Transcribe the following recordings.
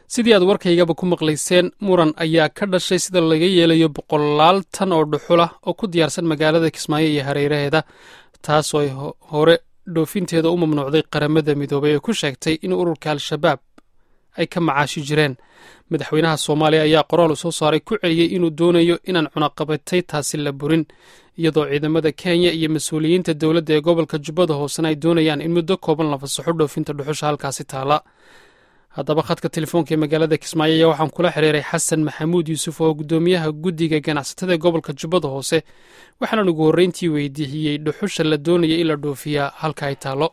sidii aad warkaygaba ku maqlayseen muran ayaa ka dhashay sida laga yeelayo boqolaal tan oo dhuxula oo ku diyaarsan magaalada kismaayo iyo hareeraheeda taasoo ay hore dhoofinteeda u mamnuucday qaramada midoobay ee ku sheegtay in ururka al-shabaab ay ka macaashi jireen madaxweynaha soomaaliya ayaa qoraal u soo saaray ku celiyey inuu doonayo inaan cunaqabatay taasi la burin iyadoo ciidamada kenya iyo mas-uuliyiinta dowladda ee gobolka jubbada hoosena ay doonayaan in muddo kooban la fasaxo dhoofinta dhuxusha halkaasi taala haddaba khadka telefoonka ee magaalada kismaayo ayaa waxaan kula xiriiray xasan maxamuud yuusuf oo guddoomiyaha guddiga ganacsatada ee gobolka jubbada hoose waxaanan ugu horreyntii weydiiyey dhuxusha la doonaya in la dhoofiyaa halka ay taalo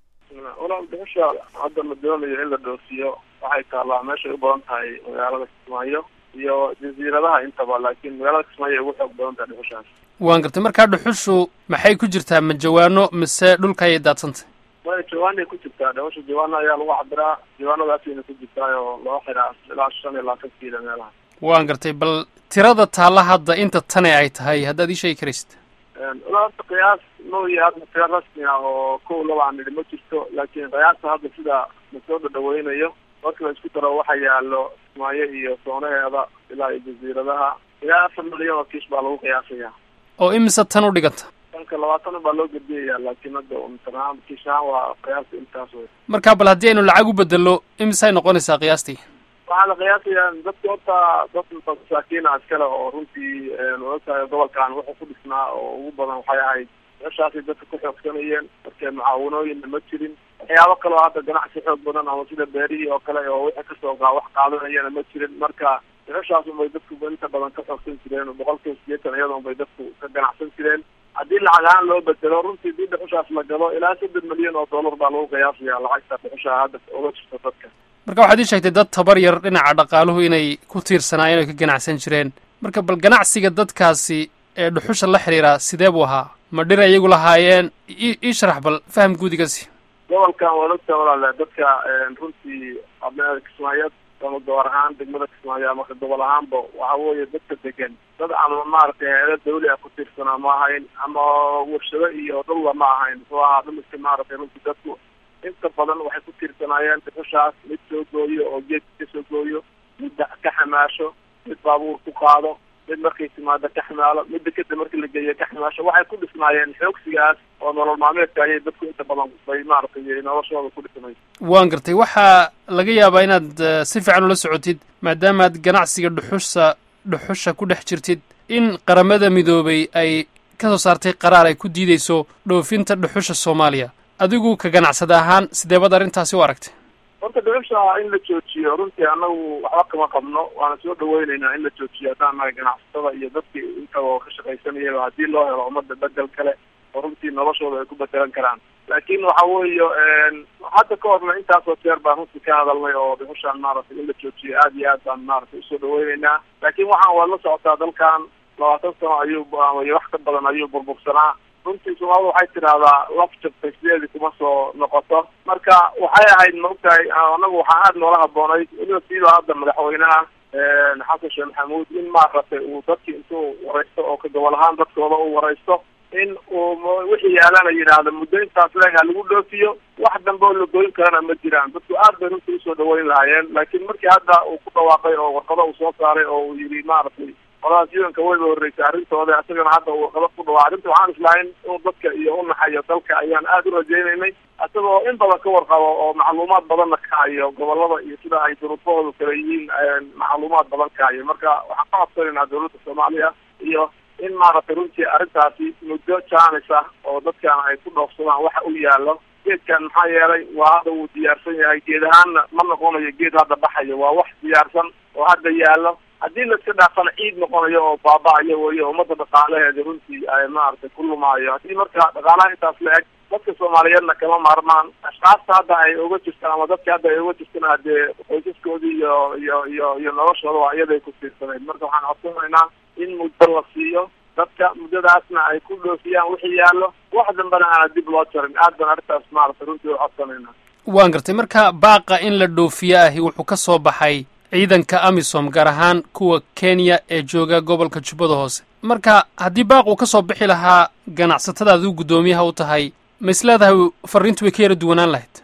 walaal dhuxusha hadda la doonayo in la dhoofiyo waxay taallaa meeshay u badan tahay magaalada kismaayo iyo jasiiradaha intaba laakiin magaalada kismaayo ay ugu xoog badan tahay dhuxushaas waan gartay markaa dhuxushu maxay ku jirtaa ma jawaano mise dhulka ayay daadsantay way jawaanay ku jirtaa dhuxusha jawaano ayaa lagu cabiraa jawaanadaasayna ku jirtaa oo loo xiraa ilaa shan iyo labaatan kiila meelaha waan gartay bal tirada taalla hadda inta tane ay tahay haddaad ii sheegi karaysid walaa horta qiyaas mooya hadda tiro rasmi ah oo kow laba aan nidhi ma jirto laakiin qiyaasta hadda sida lasoo dhadhaweynayo marka la isku daro waxa yaalo kismaayo iyo soonaheeda ilaa iyo jasiiradaha ilaa afar milyan oo kiish baa lagu qiyaasaya oo imise tan u dhiganta tanka labaatan baa loo gediyaya laakiin hadda mtanahaan kiish ahaan waa qiyaasta intaas wey marka bal haddii aynu lacag u bedelo imisay noqonaysaa qiyaastii waxaa la qiyaasayaa dadka horta dad masaakiina iskale oo runtii oogtahay gobolkan wuxuu ku dhisnaa oo ugu badan waxay ahayd meeshaasay dadka ku xoogsanayeen markee mucaawanooyinna ma jirin waxyaabo kale oo hadda ganacsi xoog badan ama sida beerihii oo kale oo wixii kasoo gaa wax qaadanayana ma jirin marka dhuxushaas unbay dadku inta badan ka xoogsan jireen boqolkiiba sideetan iyada unbay dadku ka ganacsan jireen haddii lacag ahaan loo bedelo runtii dii dhuxushaas la galo ilaa saddex milyan oo dollar baa lagu qiyaasaya lacagta dhuxusha hadda uga jirta dadka marka waxaad ii sheegtay dad tabar yar dhinaca dhaqaaluhu inay ku tiirsanaayeen oy ka ganacsan jireen marka bal ganacsiga dadkaasi ee dhuxusha la xidhiiraa sidee buu ahaa ma dhir iyagu lahaayeen ii sharax bal faham guudigasi gobolkan waa ogtaa walaale dadka runtii kismaayo ama gobor ahaan degmada kismaayo ama gobol ahaanba waxa weeye dadka degan dad ama maaragtay heeda dawli ah ku tiirsanaa ma ahayn ama warshado iyo dhulba ma ahayn muxuu ahaa dhimiska maaragtay runtii dadku inta badan waxay ku tiirsanaayeen dhuxushaas mid soo gooyo oo geedka ka soo gooyo mid ka xamaasho mid baabuur ku qaado mid markay timaado ka xamaalo midda kadib markii la geeyo ka xamaasho waxay ku dhisnaayeen xoogsigaas oo nolol maalmeedka ayay dadku inta badan bay maaragtay noloshooda ku dhisnay waan gartay waxaa laga yaabaa inaad si fiican ula socotid maadaamaad ganacsiga dhuxusha dhuxusha ku dhex jirtid in qaramada midoobay ay ka soo saartay qaraar ay ku diideyso dhoofinta dhuxusha soomaaliya adigu ka ganacsada ahaan sideebad arrintaasi u aragtay horta dhuxusha in la joojiyo runtii anagu waxba kama qabno waana soo dhaweyneynaa in la joojiyo haddaan nahay ganacsatada iyo dadkii intaba ka shaqaysanayaba haddii loo helo ummadda bedel kale oo runtii noloshooda ay ku bedelan karaan laakiin waxa weeye hadda ka horna intaasoo jeer baan runtii ka hadalnay oo dhuxushaan maaragtay in la joojiyo aad iyo aad baan maaragtay usoo dhaweyneynaa laakiin waxaan waa la socotaa dalkan labaatan sano ayuu iyo wax ka badan ayuu burbursanaa runtii soomaalida waxay tidahdaa laf jabtay sideedii kuma soo noqoto marka waxay ahayd maogtahay anagu waxaa aada noola haboonayd weliba siiba hadda madaxweynaha xasan sheekh maxamuud in maaragtay uu dadki intuu waraysto oo ka gobol ahaan dadkooda u waraysto in uu wixii yaalana yidhaahdo muddo intaas leeg ha lagu dhoofiyo wax dambe oo la goyn karana ma jiraan dadku aad bay runtii usoo dhaweyn lahaayeen laakiin markii hadda uu ku dhawaaqay oo warqado uu soo saaray oo uu yidhi maaragtay qoladaas yudanka wayba horreysay arrintooda isagana hadda uu warqado ku dhawaa arrinta waxaan islahayn inuu dadka iyo u naxayo dalka ayaan aada u rajaynaynay isagoo in badan ka warqabo oo macluumaad badanna ka hayo gobolada iyo sida ay duruufahoodu kala yihiin macluumaad badan ka hayo marka waxaan ka codsanaynaa dawladda soomaaliya iyo in maaragtay runtii arrintaasi muddo jaanis ah oo dadkan ay ku dhoofsadaan waxa u yaalo geedkan maxaa yeelay waa hadda wuu diyaarsan yahay geed ahaanna ma noqonayo geed hadda baxayo waa wax diyaarsan oo hadda yaalo haddii laiska dhaafana ciid noqonayo oo baaba-ayo weeye ummadda dhaqaalaheeda runtii ay maaragtay ku lumaayo haddii marka dhaqaalaha intaas la eg dadka soomaaliyeedna kama maarmaan ashkaasta hadda ay uga jirtaan ama dadka hadda ay uga jirtaan haddee qoysaskoodii iyo iyo iyo iyo noloshooda waa iyaday ku tiirsaneyd marka waxaan codsanaynaa in muddo la siiyo dadka muddadaasna ay ku dhoofiyaan wixii yaallo wax dambena aana dib loo jarin aad baan arrintaas maaragtay runtii u codsanaynaa waan gartay marka baaqa in la dhoofiyo ahi wuxuu ka soo baxay ciidanka amisom gaar ahaan kuwa kenya ee jooga gobolka jubbada hoose marka haddii baaq uu ka soo bixi lahaa ganacsatada adigu guddoomiyaha u tahay ma is leedahay fariintu way ka yara duwanaan lahayd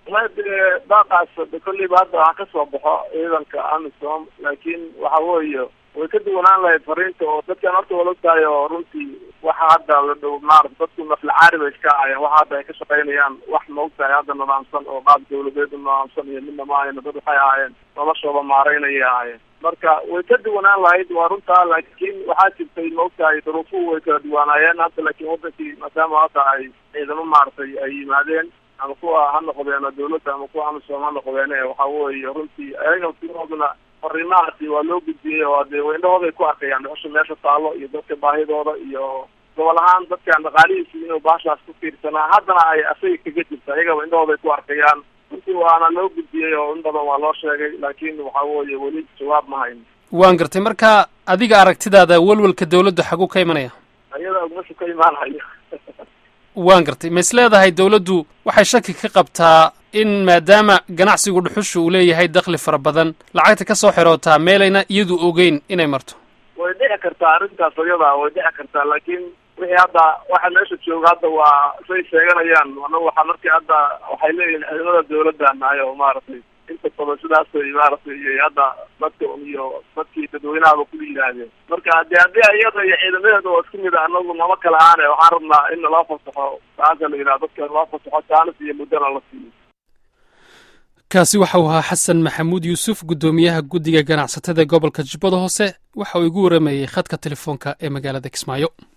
wallahi dee daaqaas kolleyba hadda waxaa kasoo baxo ciidanka amisom laakiin waxa weeye way ka duwanaan lahayd fariinta oo dadkan horta wala ogtahay oo runtii waxa hadda la dhow maarata dadku naflacaari bay iska ahayeen waxa hadda ay ka shaqaynayaan wax maogtahay hadda nidaamsan oo qaab dawladeed u nidaamsan iyo midna maahayna dad waxay ahaayeen noloshooda maaraynayay ahaayeen marka way ka duwanaan lahayd waa runtaa laakiin waxaa jirtay maogtahay duruufuhu way kala duwanaayeen hadda laakiin wadankii maadaama hadda ay ciidamo maaragtay ay yimaadeen ama kuwa ha noqdeeno dawladda ama kuwa amisom ha noqdeene waxa weeye runtii ayaga sidooduna fariimahaasi waa loo gudbiyey oo dee indhahooday ku arkayaan dhuxusha meesha taalo iyo dadka baahidooda iyo gobol ahaan dadkan dhaqaalihiisi inuu baashaas ku fiirsanaa haddana ay asaga kaga jirta ayagaba indhahooday ku arkayaan runtii waana loo gudbiyey oo in badan waa loo sheegay laakiin waxa weeye weli jawaab ma hayn waan gartay marka adiga aragtidaada welwelka dawladdu xaguu ka imanaya ayada meeshu ka imaanayo waan gartay ma is leedahay dawladdu waxay shaki ka qabtaa in maadaama ganacsigu dhuxusha uu leeyahay dakli fara badan lacagta ka soo xirootaa meelayna iyadu ogeyn inay marto way dhici kartaa arrintaas ayada way dhici kartaa laakiin wixii hadda waxa meesha jooga hadda waa say sheeganayaan anagu waxaa markii hadda waxay leeyihin ciidamada dawladda nahay oo maaragtay inta badan sidaasay maaragtay iyo hadda dadka iyo dadkii dadweynahaba kula yidhaahdeen marka hadii haddii iyada iyo ciidamadeeda oo isku mid a anagu nama kala aane waxaan rabnaa in naloo fasaxo saasa la yidhaha dadka naloo fasaxo jaanis iyo muddana la siiyo kaasi waxa uu ahaa xasan maxamuud yuusuf guddoomiyaha guddiga ganacsatada gobolka jubbada hoose waxa uu igu waramayey khadka telefoonka ee magaalada kismaayo